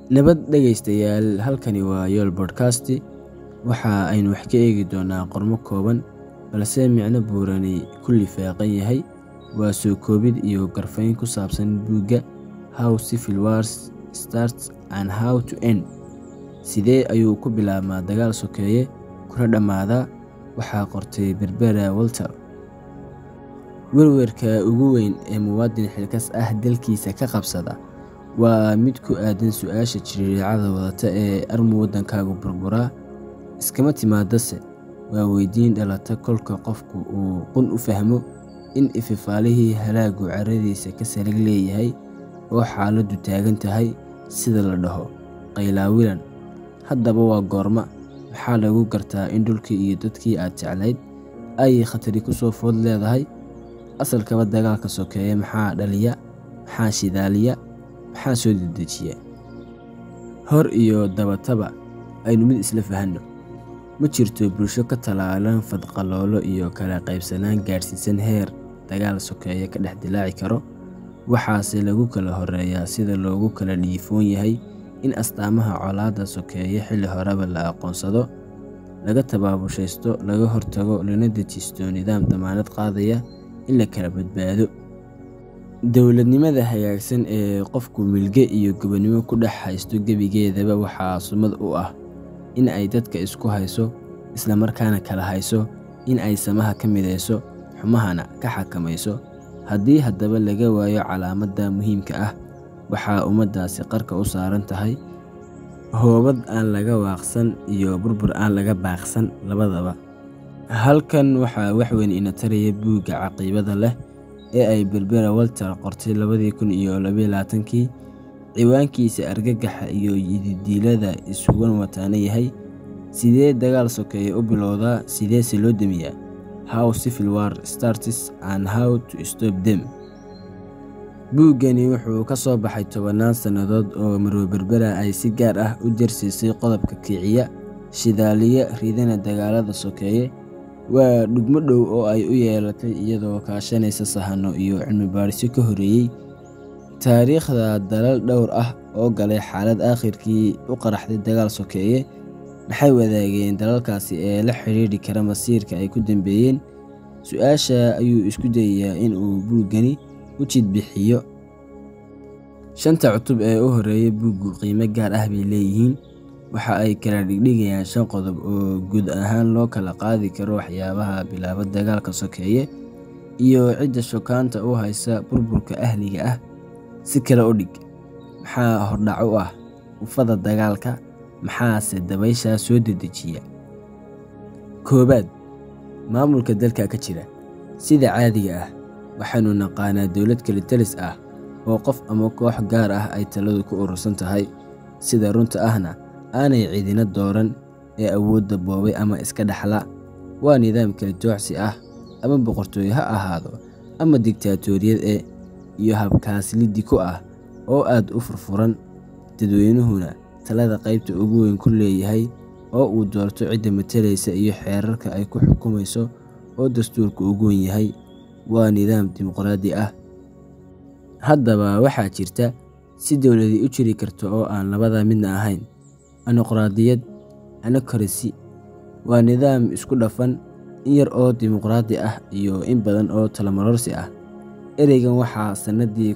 nabad dhegaystayaal halkani waa yool bodkasti waxa aynu wax ka eegi doonaa qormo kooban balse micno buurani ku lifaaqan yahay waa soo koobid iyo garfayn ku saabsan buugga how civil wars starts and how to end sidee ayuu ku bilaabmaa dagaal sokeeye kuna dhammaadaa waxaa qortay berbera walter werwerka ugu weyn ee muwaadin xilkas ah dalkiisa ka qabsada waa mid ku aadan su-aasha jiriiracada wadata ee armu waddankaagu burburaa iskama timaadase waa weydiin dhalata kolka qofku uu qun u fahmo in ififaalihii halaagu caradiisa ka salig leeyahay oo xaaladdu taagan tahay sida la dhaho qaylaawilan haddaba waa goorma maxaa lagu gartaa in dhulkii iyo dadkii aad jeclayd ay khatari ku soo food leedahay asalkaba dagaalka sokeeye maxaa dhaliya maxaa shidaaliya maxaa soo dedejiya hor iyo dabataba aynu mid isla fahanno ma jirto bulsho ka tallaalan fadqaloolo iyo kala qaybsanaan gaadhsiisan heer dagaal sokeeye ka dhex dilaaci karo waxaase lagu kala horeeyaa sida loogu kala dhiifoon yahay in astaamaha colaadda sokeeye xilli horeba la aqoonsado laga tabaabushaysto laga hortago lana dejisto nidaam damaanad qaadaya in la kala badbaado dowladnimada hagaagsan ee qofku milge iyo gobonnimo ku dhex haysto gebigeedaba waxaa sumad u ah in ay dadka isku hayso islamarkaana kala hayso in ay samaha ka midayso xumahana ka xakamayso haddii haddaba laga waayo calaamadda muhiimka ah waxaa ummaddaasi qarka u saaran tahay hoobad aan laga waaqsan iyo burbur aan laga baaqsan labadaba halkan waxaa waxweyn ina taraya buugga caqiibada leh ee ay berbera walter qortay labadii kun iyo labayilaatankii ciwaankiisa argagaxa iyo yididiilada isugan wataana yahay sidee dagaal sokeeye u bilowdaa sideese loo demiyaa how civil war starts and how to stop them buuggani wuxuu ka soo baxay tobannaan sannadood oo marwe berbera ay si gaar ah u jarsiisay qodobka kiciya shidaaliya ridana dagaalada sokeeye waa dhugmo dhow oo ay u yeelatay iyadoo kaashanaysa sahano iyo cilmi baadhisyo ka horeeyey taariikhda dalal dhowr ah oo galay xaalad aakhirkii u qaraxday dagaal sokeeye maxay wadaageen dalalkaasi ee la xidhiidhi kara masiirka ay ku dambeeyeen su-aasha ayuu isku dayayaa in uu buuggani u jidbixiyo shanta cutub ee u horeeya buuggu qiimo gaar ah bay leeyihiin waxa ay kala dhigdhigayaan shan qodob oo guud ahaan loo kala qaadi karo waxyaabaha bilaaba dagaalka sokeeye iyo cidda shokaanta u haysa burburka ahliga ah si kale u dhig maxaa hordhac u ah ufada dagaalka maxaase dabayshaa soo dedejiya koobaad maamulka dalka ka jira sida caadiga ah waxaanu naqaanaa dowlad kalitalis ah oo qof ama koox gaar ah ay taladu ku urursan tahay sida runta ahna aanay cidina dooran ee awoodda boobay ama iska dhexla waa nidaam kala joocsi ah ama boqortooyo ha ahaado ama digtaatoriyad ee iyo habkaasliddi ku ah oo aad u furfuran dadweynuhuna talada qaybta ugu weyn ku leeyahay oo uu doorto cidda matalaysa iyo xeerarka ay ku xukumayso oo dastuurka ugu wen yahay waa nidaam dimuqraadi ah haddaba waxaa jirta si dowladii u jiri karta oo aan labada midna ahayn anoqraadiyad anokarasi waa nidaam isku dhafan in yar oo dimuqraadi ah iyo in badan oo talamarorsi ah ereygan waxaa sannadii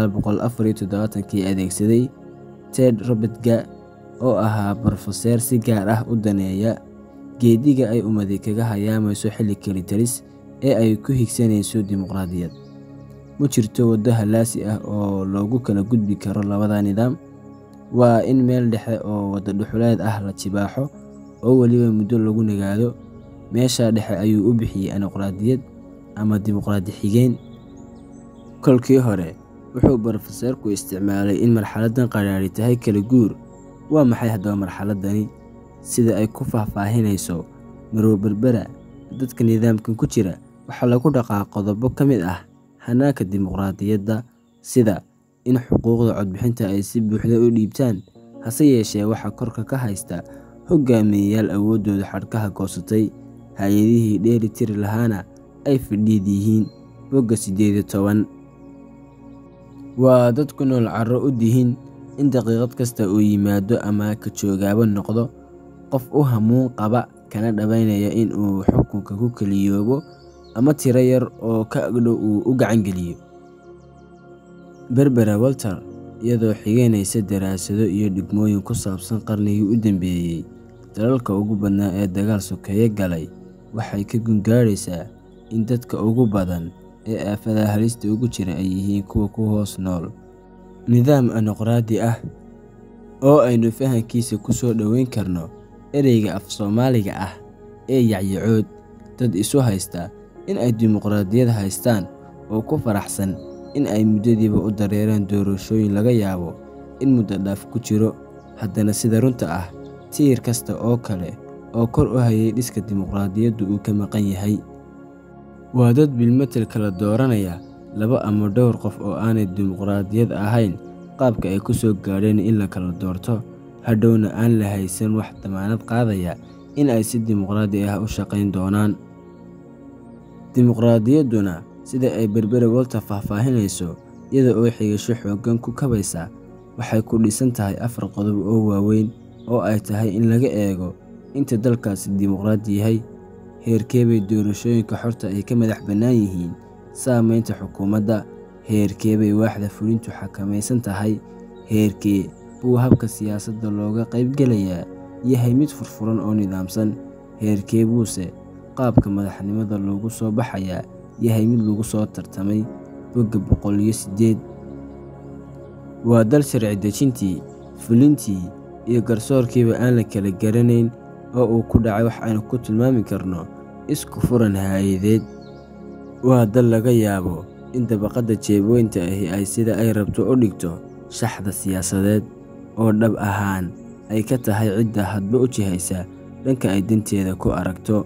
kii adeegsaday ted robertga oo ahaa brofeseer si gaar ah u daneeya geediga ay ummadi kaga hayaamayso xilli kelitalis ee ay ku higsanayso dimuqraadiyad ma jirto waddo hallaasi ah oo loogu kala gudbi karo labada nidaam waa in meel dhexe oo waddo dhuxuleed ah la jibaaxo oo weliba muddo lagu nagaado meesha dhexe ayuu u bixiyey anoqraadiyad ama dimuqraadi xigeen kolkii hore wuxuu brofeseerku isticmaalay in marxaladdan qadhaadhi tahay kala guur waa maxay haddaba marxaladani sida ay ku faahfaahinayso marwo berbera dadka nidaamkan ku jira waxaa lagu dhaqaa qodobo ka mid ah hanaanka dimuqraadiyadda sida in xuquuqda codbixinta ay si buuxda u dhiibtaan hase yeeshee waxaa korka ka haysta hogaamiyeyaal awooddooda xadhkaha goosatay hay-adihii dheeli tiri lahaana ay fadhiid yihiin bogga siddeed iyo toban waa dad ku nool carro u dihin in daqiiqad kasta uu yimaado ama ka joogaaba noqdo qof u hamuun qaba kana dhawaynaya in uu xukunka ku keliyoobo ama tiro yar oo ka agdhow uu u gacan geliyo berbera walter iyadoo xigeynaysa daraasado iyo dhigmooyin ku saabsan qarnigii u dambeeyey dalalka ugu badnaa ee dagaal sokeeye galay waxay ka gungaadhaysaa in dadka ugu badan ee aafada halista ugu jira ay yihiin kuwa ku hoos nool nidaam anoqraadi ah oo aynu fahankiisa ku soo dhoweyn karno ereyga af soomaaliga ah ee yacyacood dad isu haysta in ay dimuqraadiyad haystaan oo ku faraxsan in ay muddadiiba u dareereen doorashooyin laga yaabo in muddo dhaaf ku jiro haddana sida runta ah tiir kasta oo kale oo kor u hayay dhiska dimuqraadiyaddu uu ka maqan yahay waa dad bilmetel kala dooranaya laba ama dhowr qof oo aanay dimuqraadiyad ahayn qaabka ay ku soo gaadheen in la kala doorto hadhowna aan la haysan wax damaanad qaadaya in ay si dimuqraadi ah u shaqayn doonaan dimuqraadiyadduna sida ay berbere walter faahfaahinayso iyada oo xigasho xooggan ku kabaysa waxay ku dhisan tahay afar qodob oo waaweyn oo ay tahay in laga eego inta dalkaasi dimuqraadi yahay heerkeebay doorashooyinka xorta ay ka madax bannaan yihiin saamaynta xukuumadda heerkeebay waaxda fulintu xakamaysan tahay heerkee buu habka siyaasadda looga qaybgelayaa yahay mid furfuran oo nidaamsan heerkee buuse qaabka madaxnimada loogu soo baxayaa yahay mid lagu soo tartamay bogga boqol iyo siddeed waa dal sharci dejintii fulintii iyo garsoorkiiba aan la kala garanayn oo uu ku dhacay wax aynu ku tilmaami karno isku furan haayadeed waa dal laga yaabo in dabaqadda jeebweynta ahi ay sida ay rabto u dhigto shaxda siyaasadeed oo dhab ahaan ay ka tahay cidda hadba u jihaysa dhanka ay danteeda ku aragto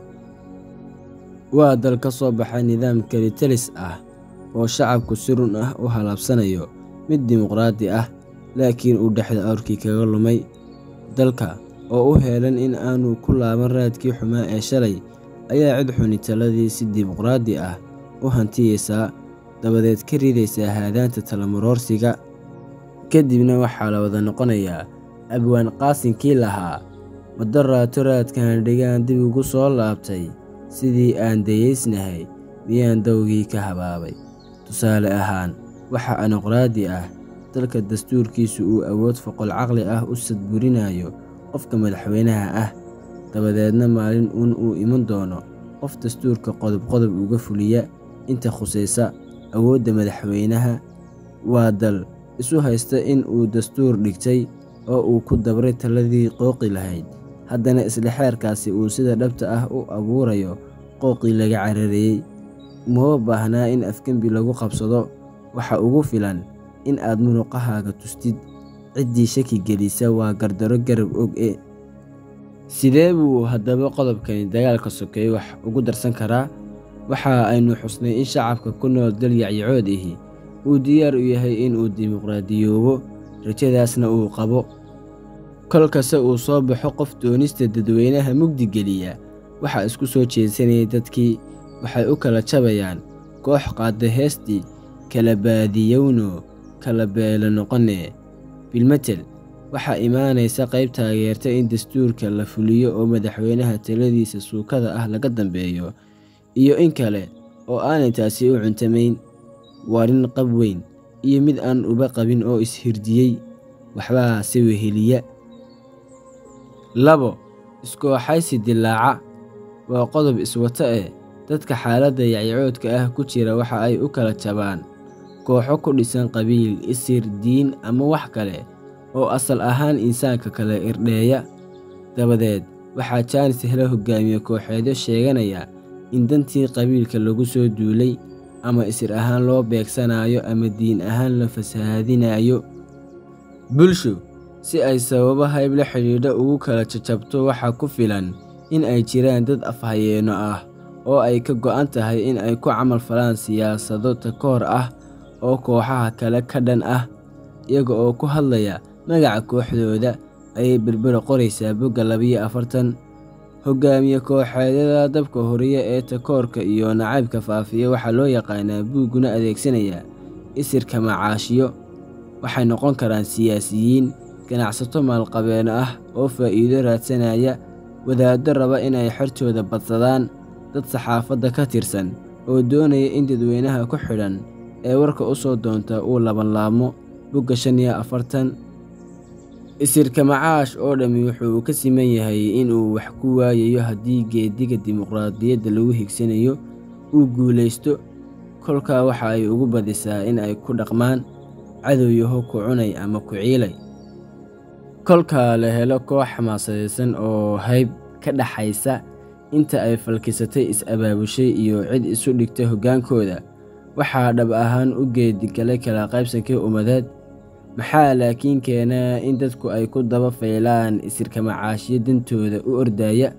waa dal ka soo baxay nidaam kalitalis ah oo shacabku si run ah u halaabsanayo mid dimuqraadi ah laakiin uu dhexda awrkii kaga lumay dalka oo u heelan in aanu ku laaban raadkii xumaa ee shalay ayaa cid xuni taladii si dimuqraadi ah u hantiyeysaa dabadeed ka ridaysaa haadaanta talamuroorsiga kadibna waxaa la wada noqonayaa abwaan qaasinkii lahaa madaraato raadkan dhigaan dib ugu soo laabtay sidii aan dayaysnahay miyaan dawgii ka habaabay tusaale ahaan waxa anoqraadi ah dalka dastuurkiisu uu awood foqol caqli ah u sadburinayo qofka madaxweynaha ah dabadeedna maalin uun uu iman doono qof dastuurka qodob-qodob uga fuliya inta khusaysa awoodda madaxweynaha waa dal isu haysta in uu dastuur dhigtay oo uu ku dabray taladii qooqi lahayd haddana isla xeerkaasi uu sida dhabta ah u abuurayo qooqii laga carareeyey umaba baahnaa in afgembi lagu qabsado waxa ugu filan in aad munuqahaaga tustid ciddii shaki gelisa waa gardaro garab og e sidee buu haddaba qodobkani dagaalka sokeeye wax ugu darsan karaa waxa aynu xusnay in shacabka ku nool dal yacyacood ihi uu diyaar u yahay inuu dimuqraadiyoobo rajadaasna uu qabo kolkase uu soo baxo qof doonista dadweynaha mugdi geliya waxaa isku soo jeedsanayay dadkii waxay u kala jabayaan koox qaadda heestii kala baadiyowno kala beelo noqonee bilmetel waxaa imaanaysa qayb taageerta in dastuurka la fuliyo oo madaxweynaha taladiisa suukada ah laga dambeeyo iyo in kale oo aanay taasi u cuntamayn warin qab weyn iyo mid aan uba qabin oo is-hirdiyey waxbaa si weheliya labo iskooxaysi dilaaca waa qodob iswata eh dadka xaaladda yacyacoodka ah ku jira waxa ay u kala jabaan kooxo ku dhisan qabiil isir diin ama wax kale oo asal ahaan insaanka kale irdheeya dabadeed waxaa jaanis hela hogaamiye kooxeedyo sheeganaya in dantii qabiilka lagu soo duulay ama isir ahaan loo beegsanayo ama diin ahaan la fasahaadinayo bulshu si ay sababo hayb la xidhiidha ugu kala jajabto waxaa ku filan in ay jiraan dad afhayeenno ah oo ay ka go'an tahay in ay ku camal falaan siyaasado takoor ah oo kooxaha kale ka dhan ah iyaga oo ku hadlaya magaca kooxdooda ayay berbera qoraysaa bogga labiyo afartan hogaamiye kooxeedyada dabka horiya ee takoorka iyo nacaybka faafiya waxaa loo yaqaanaa buugguna adeegsanaya isirka macaashiyo waxay noqon karaan siyaasiyiin ganacsato maalqabeen ah oo faa'iido raadsanaya wadaaddo raba inay xortooda badsadaan dad saxaafadda ka tirsan oo doonaya in dadweynaha ku xidhan ee warka u soo doonta uu labanlaabmo bogga shan iyo afartan isirka macaash oo dhammi wuxuu ka siman yahay inuu wax ku waayayo haddii geediga dimuqraadiyadda lagu higsanayo uu guulaysto kolkaa waxa ay ugu badisaa in ay ku dhaqmaan cadowyaho ku cunay ama ku ciilay kolka la helo koox xamaasadaysan oo hayb ka dhaxaysa inta ay falkisatay is-abaabushay iyo cid isu dhigta hoggaankooda waxaa dhab ahaan u geedigalay kala qaybsankii ummadeed maxaa laakiin keenaa in dadku ay ku daba faylaan isirka macaashiyo dantooda u ordaya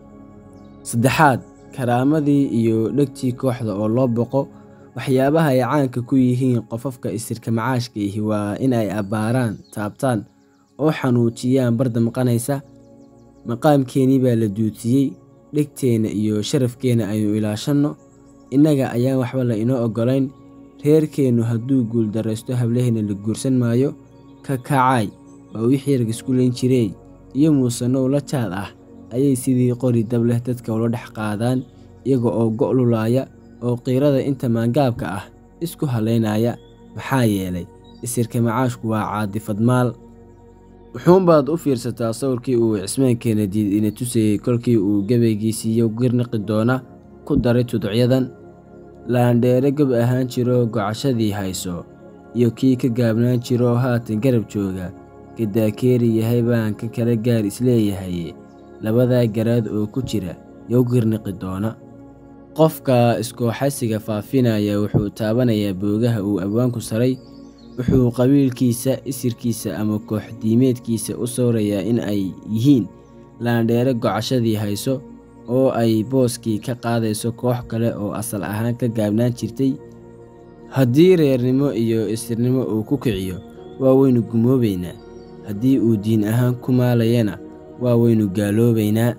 saddexaad karaamadii iyo dhegtii kooxda oo loo boqo waxyaabaha ay caanka ku yihiin qofafka isirka macaashka ihi waa in ay abbaaraan taabtaan oo xanuujiyaan barda maqanaysa maqaamkeennii baa la duutiyey dhegteenna iyo sharafkeenna aynu ilaashanno innaga ayaan waxba la inoo oggolayn reerkeennu hadduu guuldarraysto hablaheenna la guursan maayo ka kacaay waa wixii ragisku layn jirey iyo muusanow la jaad ah ayay sidii qori dab leh dadka ula dhex qaadaan iyaga oo go' lulaaya oo qiirada inta maangaabka ah isku halaynaya maxaa yeelay isirka macaashku waa caadifad maal wuxuunbaad u fiirsataa sawirkii uu cismaankeena diid ina tusayey kolkii uu gabaygiisiiyo girniqi doona ku daray tuducyadan laandheere gob ahaan jiro gocashadii hayso iyo kii ka gaabnaan jiro haatan garab jooga gadaakeeri yahay baan ka kala gaar isleeyahay labadaa garaad oo ku jira yow girniqi doona qofka iskooxaysiga faafinaya wuxuu taabanayaa boogaha uu abwaanku saray wuxuu qabiilkiisa isirkiisa ama kooxdiimeedkiisa u sawrayaa in ay yihiin laandheere gocashadii hayso oo ay booskii ka qaadayso koox kale oo asal ahaan ka gaabnaan jirtay haddii reernimo iyo isirnimo uu ku kiciyo waa waynu gumoobaynaa haddii uu diin ahaan ku maalayana waa waynu gaaloobaynaa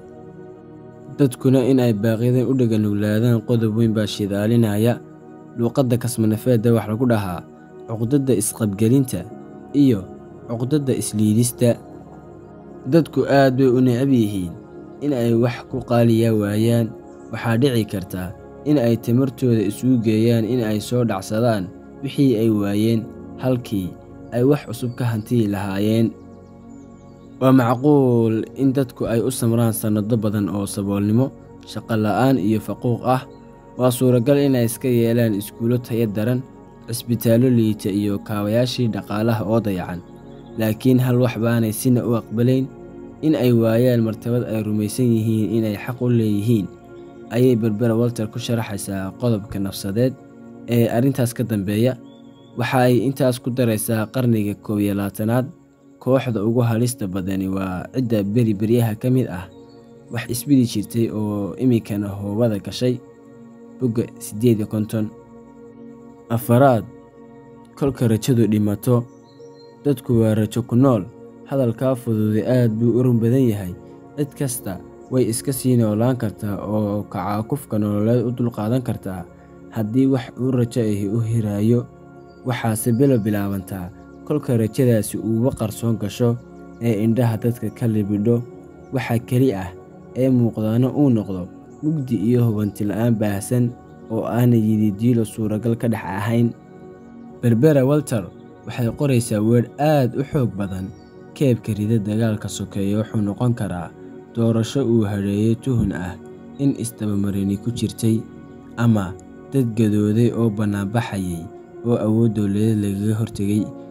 dadkuna in ay baaqiyadan u dheganuglaadaan qodob weyn baa shidaalinaya luuqadda kasmanafeedda wax lagu dhahaa cuqdadda isqabgelinta iyo cuqdadda isliidista dadku aad bay u necab yihiin in ay wax ku qaaliyaa waayaan waxaa dhici karta in ay tamartooda isugu geeyaan in ay soo dhacsadaan wixii ay waayeen halkii ay wax cusub ka hantiyi lahaayeen waa macquul in dadku ay u samraan sannado badan oo saboolnimo shaqo la'aan iyo faquuq ah waa suuragal inay iska yeelaan iskuulo taya daran cisbitaallo liita iyo kaabayaashii dhaqaalaha oo dayacan laakiin hal wax baanay sina u aqbalayn in ay waayaan martabad ay rumaysan yihiin inay xaq u leeyihiin ayay berbera walter ku sharaxaysaa qodobka nafsadeed ee arrintaas ka dambeeya waxa ay intaas ku daraysaa qarniga koob iyo labaatanaad kooxda ugu halista badani waa cidda beri beryaha ka mid ah wax isbidi jirtay oo iminkana hoobada gashay bogga siddeed iyo konton afaraad kolka rajadu dhimato dadku waa rajo ku nool hadalkaa fududay aad buu u run badan yahay cid kasta way iska sii noolaan kartaa oo kacaakufka nololeed u dulqaadan kartaa haddii wax uu rajo ahi u hiraayo waxaase bilo bilaabantaa kolka rajadaasi uuba qarsoon gasho ee indhaha dadka ka libidho waxa keli ah ee muuqdaana uu noqdo mugdi iyo hubanti la'aan baahsan oo aanay yididiilo suuragal ka dhex ahayn berbera walter waxay qoraysaa weer aad u xoog badan keebka rida dagaalka sokeeye wuxuu noqon karaa doorasho uu hadheeyey tuhun ah in isdabamarini ku jirtay ama dad gadooday oo bannaanbaxayay oo awood dowladeed lagaga hortegay